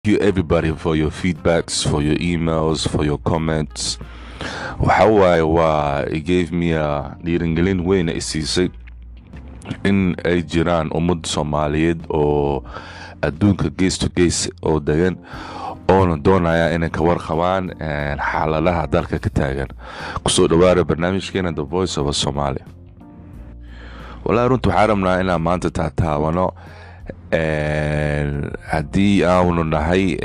you everybody for your feedbacks, for your emails, for your comments. waxa waaye waa it gave me a dhiirangelin weyn ay siisay in ay jiraan ummad soomaaliyeed oo adduunka gees to gees oo degan oona doonaya inay ka warqabaan xaaladaha dalka ka taagan kusoo dhawaara barnaamijkeena the voice of somalia walahi runta waxaa rabnaa inaan maanta taataabano haddii aanu nahay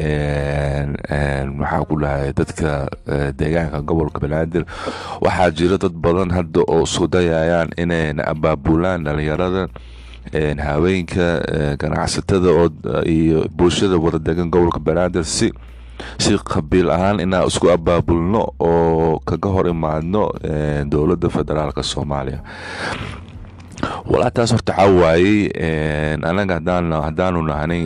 maxaa ku dhahay dadka deegaanka gobolka banaadir waxaa jira dad badan hadda oo isku dayayaan inayna abaabulaan dhalinyarada haweenka ganacsatada iyo bulshada wadadegan gobolka banaadir si si qabiil ahaan inaan isku abaabulno oo kaga hor imaadno dowladda federaalk soomaaliya walaa taas horta waxaa waayey anaga haddaanu nahnay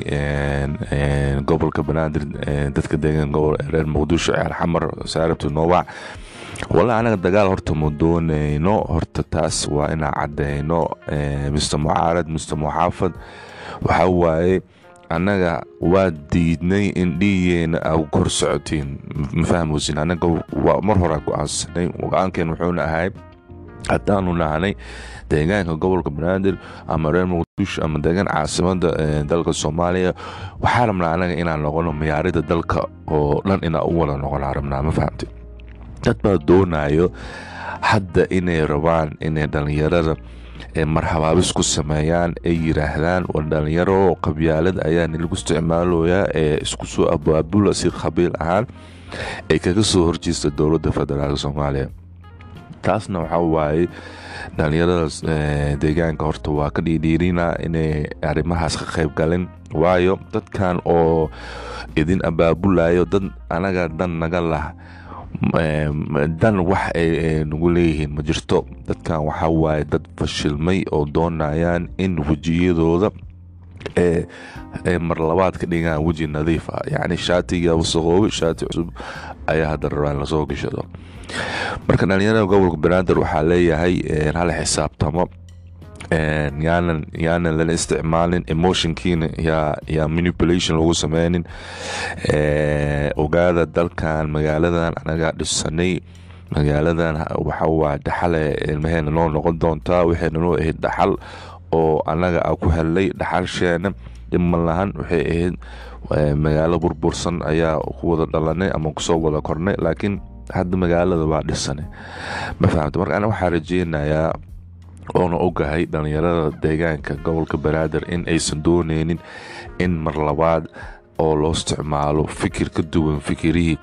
gobolka banaadir dadka deegan reer muqdisho ceer xamar saarabta noowac walaa anaga dagaal horta ma doonayno horta taas waa inaan cadeyno mister mucaarad mister muxaafad waxaa waaye annaga waa diidnay in dhiigeena a kor socotiin ma fahmoosin anaga mar horaa go-aansanay go-aankeen wuxuuna ahay haddaanu nahnay deegaanka gobolka banaadir ama reer muqdisho ama deegaan caasimada dalka soomaaliya waxaa rabnaa anaga inaan noqono miyaarida dalka oo dhan inaan u wada noqonaa rabnaa ma fahamti dad baa doonayo hadda inay rabaan inay dhallinyarada marhabaabis ku sameeyaan ay yiraahdaan war dhalinyaro qabyaalad ayaa nilagu isticmaaloyaa ee isku soo abaabula si qabiil ahaan ay kaga soo horjeesta dowladda federaalk soomaaliya taasna waxaa waaye dhalinyarada deegaanka horta waa ka dhiidhiirina inay arrimahaas ka qayb galin waayo dadkan oo idin abaabulayo dad anaga dan naga lah dan wax ay nagu leeyihiin ma jirto dadkan waxaa waaye dad fashilmay oo doonayaan in wejiyadooda ee marlabaad ka dhigaan weji nadiif ah yacni shaatiga wasaqoobe shaati cusub ayaa hadda rabaa in lasoo gashado marka dhalinyarada gobolka banaadir waxaa leeyahay hala xisaabtamo yaanan yaanan lala isticmaalin emotionkiina yaa yaa manipulation lagu sameynin ogaada dalkan magaaladan anagaa dhisanay magaaladan waxa waa dhaxale ilmaheena noo noqon doontaa waxayna noo ahayd dhaxal oo anaga a ku helnay dhaxalsheena dhiman lahan waxay ahayd magaalo burbursan ayaa ku wada dhalanay ama kusoo wada kornay laakiin hadda magaalada waa dhisanay ma fahamta marka ana waxaa rajeynayaa oona ogahay dhalinyarada deegaanka gobolka banaadir in aysan dooneynin in mar labaad oo loo isticmaalo fikir ka duwan fikirihii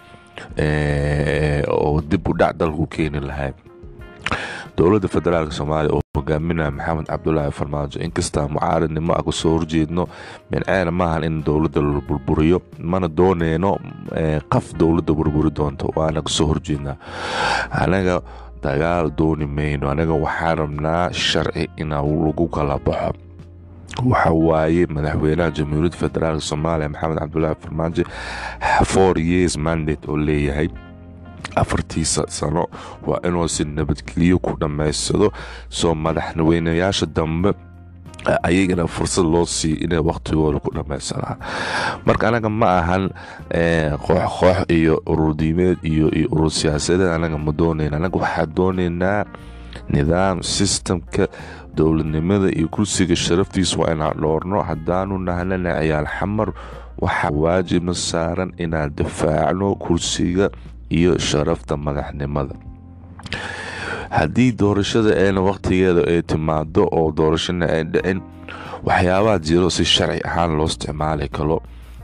oo dib u dhac dalku keeni lahay dowladda federaalk soomaaliya oo hogaaminaya maxamed cabdulaahi farmaajo inkastaa mucaaradnimo a kasoo horjeedno minceena maahan in dowladda la burburiyo mana dooneyno qaf dowladda burburi doonto waana kasoo horjeednaa anaga dagaal dooni mayno anaga waxaan rabnaa sharci inaa lagu kala baxo waxa waaye madaxweynaha jamhuuriyadda federaalk soomaaliya maxamed cabdulaahi farmaajo four years mandate oo leeyahay afartiisa sano waa inuu si nabadgelyo ku dhammaysado soo madaxweynayaasha dambe ayagana fursad loo siiyo inay waqtigooda ku dhammaysanaan marka anaga ma ahan koox koox iyo ururdiimeed iyo iyo urur siyaasadeed anaga ma doonayna anaga waxaa doonaynaa nidaam sistamka dowladnimada iyo kursiga sharaftiisa waa inaan dhoorno haddaanu nahnana ciyaal xamar waxaa waajibna saaran inaan difaacno kursiga iyo sharafta madaxnimada haddii doorashada eena waqtigeeda ay timaado oo doorashana ay dhicin waxyaabaha jiro si sharci ahaan loo isticmaali karo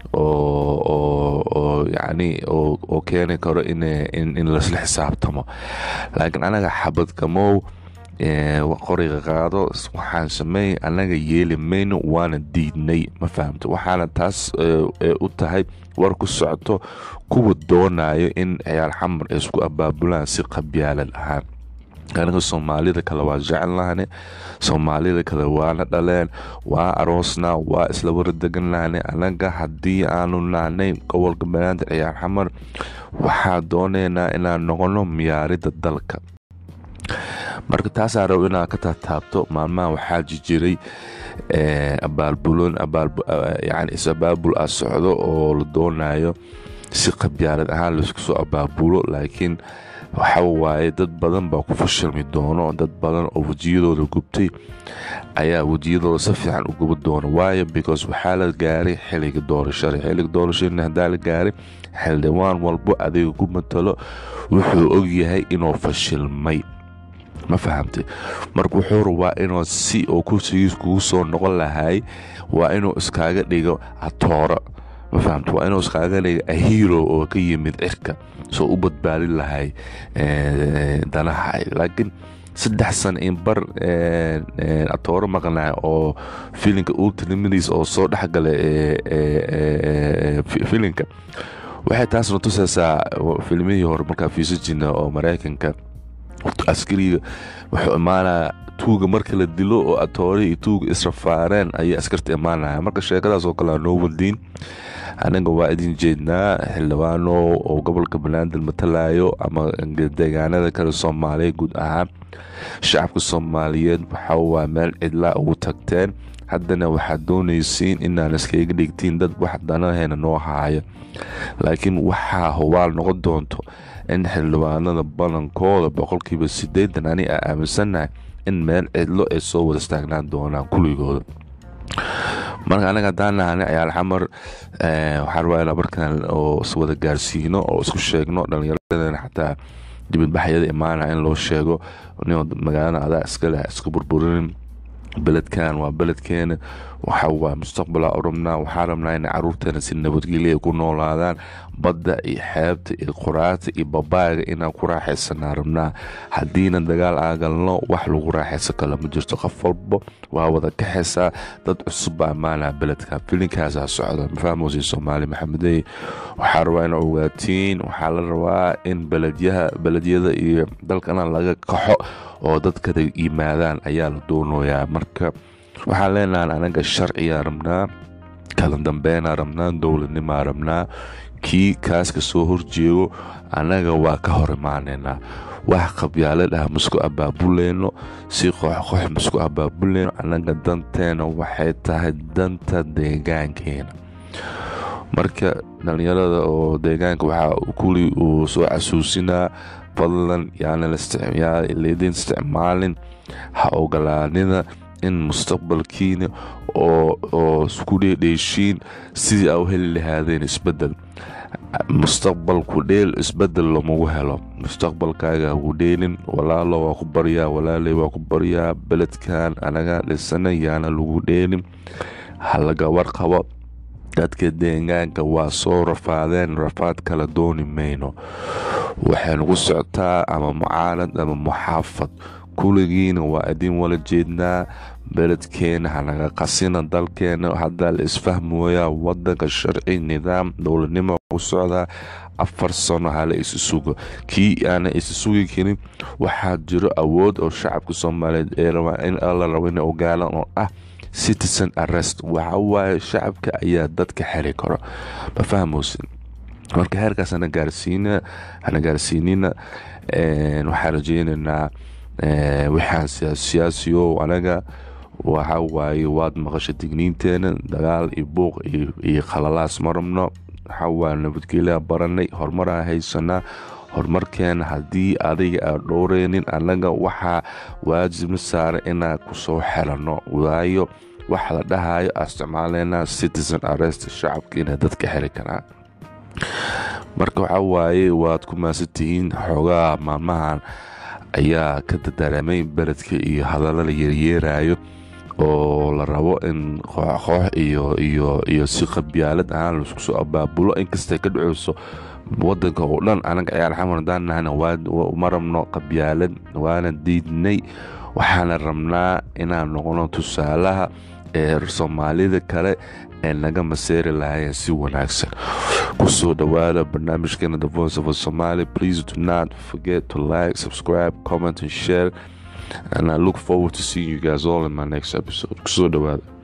oo yacni oo keeni karo in lasla xisaabtamo laakiin anaga xabadgamow qoriga qaado waxaan sameey anaga yeeli mayno waana diidnay ma fahamta waxaana taas u tahay war ku socoto kuwa doonayo in ciyaal xamar ay isku abaabulaan si qabyaalad ahaan anaga soomaalida kale waa jecelnahne soomaalida kale waana dhaleen waa aroosna waa isla waradegan lahne anaga haddii aanu nahnay gobolka banaadir ciyaar xamar waxaa doonaynaa inaan noqono miyaarida dalka marka taasaa rabo inaad ka taataabto maalmaha waxaa jijiray abaalbulon yani is-abaabul a socdo oo la doonayo si qabyaalad ahaan laisku soo abaabulo laakiin waxa waaye dad badan baa ku fashilmi doono dad badan oo wejiyadooda gubtay ayaa wejiyadooda si fiican u guba doona waayo because waxaa la gaaray xiliga doorashada xiliga doorashadana haddaa la gaaray xildhibaan walbo adiga ku matalo wuxuu ogyahay inuu fashilmay ma fahamtay marka wuxuu rabaa inuu si oo kursigiis kugu soo noqon lahay waa inuu iskaaga dhigo atooro ma fahamta waa inuu iskaaga dhigo ahiro oo ka yimid cirka soo u badbaadin lahay danaha laakiin saddex sana in bar atooro maqnaa oo filinka ultramidis oo soo dhexgala filinka waxay taasna tusaysaa filmihii hore markaa fiisa jirna oo maraykanka askariga wuxuu imaanaya tuuga marka la dilo oo atoore iyo tuuga israfaareen ayay askarta imaanaya marka sheekadaas oo kale noo wadiin anaga waa idin jeednaa xildhibaano oo gobolka banaadir matalayo ama deegaanada kale soomaaliya guud ahaan shacabka soomaaliyeed waxawaa meel cidlaa ugu tagteen haddana waxaad doonaysiin inaan iskaga dhigtiin dad wax danaheena noo haaya laakiin waxaa hubaal noqon doonto in xildhibaanada badankooda boqolkiiba sideetan ani a aaminsannahay in meel cidlo ay soo wada istaagnaan doonaan kuligooda marka anaga haddaan nahani ciyaal xamar waxaa rabaa inaa markaan oo iswada gaarsiino oo isku sheegno dhallinyaradana xataa dibadbaxyada imaanaya in loo sheego nin magaalada adaa iska leh iska burburinin beledkan waa beledkeena waxa waa mustaqbala u rabnaa waxaa rabnaa inay caruurteena si nabadgelya ku noolaadaan badda iyo xeebta iyo quraata iyo babaaga inaan ku raaxaysanaa rabnaa haddiina dagaal aagalno wax lagu raaxaysan kale ma jirto qof walba waa wada kaxaysaa dad cusub baa ammaanaa beledka filinkaasaa socda mafahmoosi soomaali maxamedey waxaa rabaa ina ogaatiin waxaa la rabaa in beledyaha beledyada iyo dalkana laga kaxo oo dadkada yimaadaan ayaa la doonayaa marka waxaan leenahay anaga sharciyaa rabnaa kala dambeynaa rabnaa dowladnimaa rabnaa kii kaaska soo horjeego annaga waa ka hor imaaneynaa wax qabyaalad ah masku abaabuleyno si qoxqox masku abaabuleyno annaga danteena waxay tahay danta deegaankeena marka dhallinyarada oo deegaanka waxaa kuli uu soo casuusinaa fadlan yaana laydin isticmaalin ha ogolaanida in mustaqbalkiina oo isku dheedheeshiin sidii aa u heli lahaadeen isbedel mustaqbalku dheel isbedel lamagu helo mustaqbalkaaga hagu dheelin walaalo waa ku baryaa walaaley waa ku baryaa beledkan anaga dhisana yaana lagu dheelin halaga warqabo dadka deegaanka waa soo rafaadeen rafaad kala dooni mayno waxay nagu socotaa ama mucaalad ama muxaafad kuligiina waa idin wala jeednaa beledkeena hanaga qasina dalkeena haddaa la isfahmooyaa wadanka sharci nidaam dowladnimo ku socdaa afar sano hala isi sugo kii aana isi sugi karin waxaa jiro awood oo shacabka soomaaliyeed ee rabaa in la rabo ina ogaalan oo ah citizen arrest waxa waaye shacabka ayaa dadka xeri karo ma fahmoosin marka heerkaas hana gaarsiina hana gaarsiinina waxaan rajeynaynaa waxaan siyaasiyo anaga waxa waaye waad maqasha digniinteena dagaal iyo buuq iyo khalalaas ma rabno waxa waaye nabadgelyaa baranay horumaraa haysanaa horumarkeena haddii adiga aad dhowreynin annaga waxaa waajibna saara inaan kusoo xelanno waayo waxa la dhahayo aa isticmaaleynaa citizen arrest shacabka inay dadka xeli karaan marka waxa waaye waad ku maasantihiin xoogaha maalmahan ayaa ka dadaramay beledka iyo hadalla la yeeryeerayo oo la rabo in kooxkoox iyo iyo iyo si qabyaalad ahaan laisku soo abaabulo inkastay ka dhaceyso wadanka oo dhan anaga ciyaal xamar hadaan nahana ma rabno qabyaalad waana diidnay waxaana rabnaa inaan noqono tusaalaha ee soomaalida kale ee naga maseeri lahaayeen si wanaagsan kusoo dhawaada barnaamijkeena the voice of a somali please do not forget to like subscribe comment and share and i look forward to seeing you guys all in my next episode kusoo dhawaada